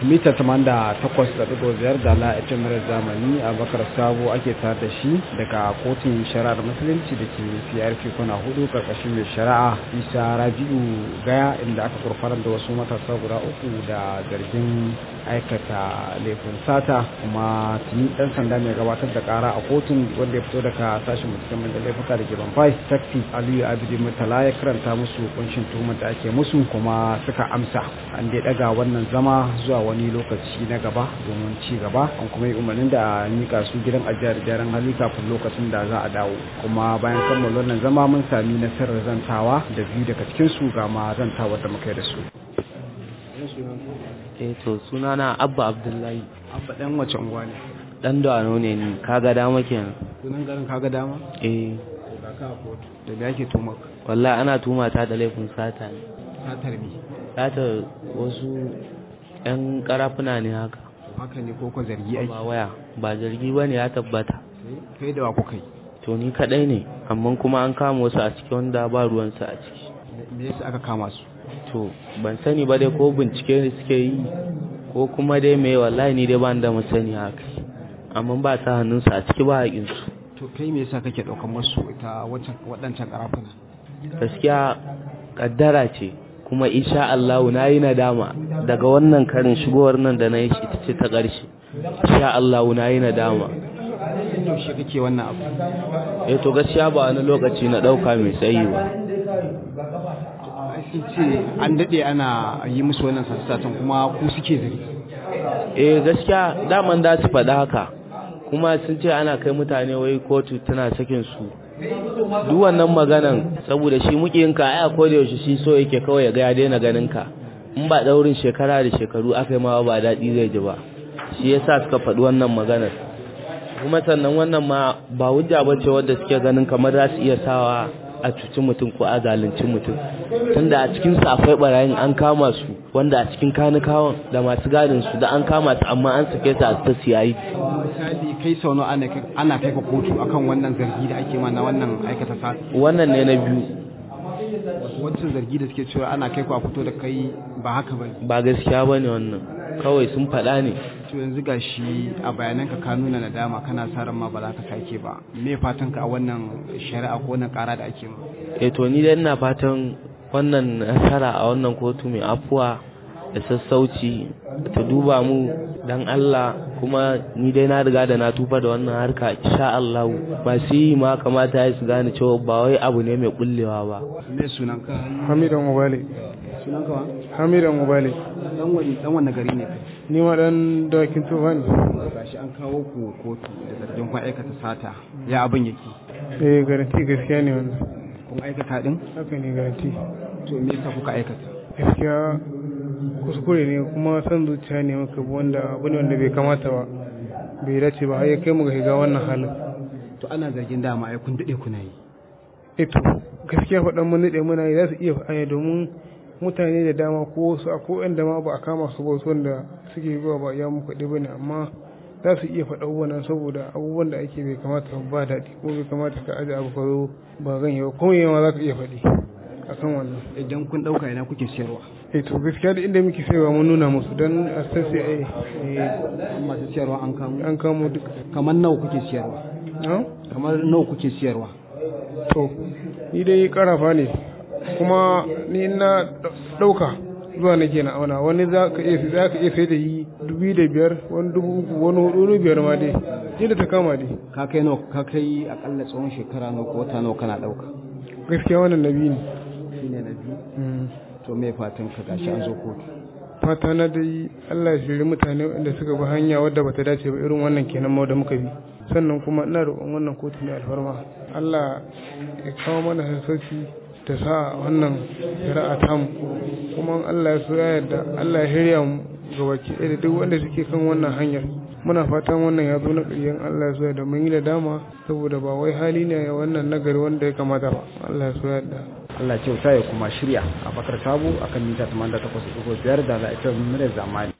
mita 88.5 da la'aitin mara zamani a bakar sabo ake tare da shi daga kotun shari'ar musulunci da ke crp kuna hudu karkashin mai shari'a isa rabi'u gaya inda aka kurfanar da wasu matasa guda uku da zargin aikata laifin sata kuma tuni dan sanda mai gabatar da kara a kotun wanda ya fito daga sashen musamman da laifuka da ke banfai takti aliyu abidi murtala ya karanta musu kunshin tuhumar da ake musu kuma suka amsa an dai daga wannan zama zuwa wani lokaci na gaba domin ci gaba an kuma yi umarnin da mika su gidan ajiyar gyaran hali kafin lokacin da za a dawo kuma bayan kammala wannan zama mun sami nasarar zantawa da biyu daga cikin su ga ma zantawar da muka yi da su eh to sunana abba abdullahi abba dan wace unguwa ne dan dano ne ni kaga dama kenan sunan garin kaga dama eh to ga ka a kotu da me ake tuhumar ka wallahi ana tuma ta da laifin sata ne satar me sata wasu yan karafuna ne haka haka ne ko ko zargi ake ba waya ba zargi bane ya tabbata kai da wa kuka yi to ni kadai ne amma kuma an kama wasu a ciki wanda ba ruwansa a ciki me yasa aka kama su to ban sani ba dai ko bincike ne suke yi ko kuma dai me wallahi ni dai ban da masani haka amma ba ta hannunsa a ciki ba haƙinsu to kai me yasa kake daukan masu ita wancan waɗancan karafuna gaskiya kaddara ce kuma insha Allah na yi nadama daga wannan karin shigowar nan da na yi shi ce ta ƙarshe insha Allah na yi nadama yaushe kake wannan abu eh to gaskiya ba wani lokaci na ɗauka mai tsayi ba sun ce an daɗe ana yi musu wannan sassatan kuma ku suke zari eh gaskiya daman da su faɗa haka kuma sun ce ana kai mutane wai kotu tana sakin su duk wannan maganan saboda shi mukiyinka ai ko da yaushe shi so yake kawai ya ga ya daina ganin ka in ba daurin shekara da shekaru aka yi ma ba daɗi zai ji ba shi yasa suka faɗi wannan maganar kuma sannan wannan ma ba hujja bace wadda suke ganin kamar za su iya sawa a cuci mutum ko a zalunci mutum tunda a cikin su akwai barayin an kama su wanda a cikin kanikawan da masu gadin su da an kama su amma an sake su a ta siyayi misali kai sau nawa ana kai- ana kai ka kotu akan wannan zargi da ake mana wannan aikata sa wannan ne na biyu wancan zargi da suke cewa ana kai ku a fito da kai ba haka ba ba gaskiya bane wannan kawai sun faɗa ne to yanzu gashi a bayananka ka nuna nadama kana sa ran ma ba za ka sake ba me fatan ka a wannan shari'a ko wannan kara da ake ma eh to ni dai ina fatan wannan nasara a wannan kotu mai afuwa da sassauci ta duba mu dan Allah kuma ni dai na riga da na tufa da wannan harka insha Allah masu yi ma kamata ya su gane cewa ba wai abu ne mai kullewa ba me sunan ka hamidan ubale sunan ka wa hamidan ubale dan wani dan wani gari ne kai ni ma dan dawakin tufa ne gashi an kawo ku kotu da zargin kun aikata sata ya abin yake eh garanti gaskiya ne wannan kun aikata din haka ne garanti to me yasa kuka aikata gaskiya kuskure ne kuma san zuciya ne muka bi wanda abu ne wanda bai kamata ba bai dace ba har ya kai mu ga shiga wannan halin to ana zargin dama ai kun dade kuna yi eto gaskiya faɗan mun daɗe muna yi za su iya faɗa domin mutane da dama ko wasu a ko da ma ba a kama su ba wasu wanda suke zuwa ba ya muku ɗaya bane amma za su iya faɗa abubuwan saboda abubuwan da ake bai kamata ba daɗi ko bai kamata ka aje abu ka zo ba zan yi ba kuma yawa za ka iya faɗi akan wannan idan kun dauka ina kuke siyarwa eh to gaskiya da inda muke saiwa mun nuna musu dan a san sai eh amma masu siyarwa an kamo an kamo duk kamar nawa kuke siyarwa no? kamar nawa kuke siyarwa to ni dai karafa ne kuma ni na dauka zuwa nake na auna wani za ka iya za ka iya sai da yi dubu da biyar wani dubu uku wani hudu wani biyar ma dai yadda ta kama dai ka kai nawa ka kai akalla tsawon shekara nawa ko wata nawa kana dauka gaskiya wannan nabi ne shine na biyu Mm. to me fatan ka gashi an zo kotu fata na dai Allah ya shiri mutane wanda suka bi hanya wadda bata dace ba irin wannan kenan ma da muka bi sannan kuma ina roƙon wannan kotu ne alfarma Allah ya kawo mana sassauci ta sa wannan shari'a tamu kuma Allah ya so ya yarda Allah ya shirya mu ga baki ɗaya da duk wanda suke kan wannan hanyar muna fatan wannan ya zo na ƙaryen Allah ya so ya da mun yi da dama saboda ba wai hali ne wannan nagari wanda ya kamata ba Allah ya so ya yarda Allah kyauta ya kuma shirya a bakar sabo akan mita 88.5 da la'ifin mura zamani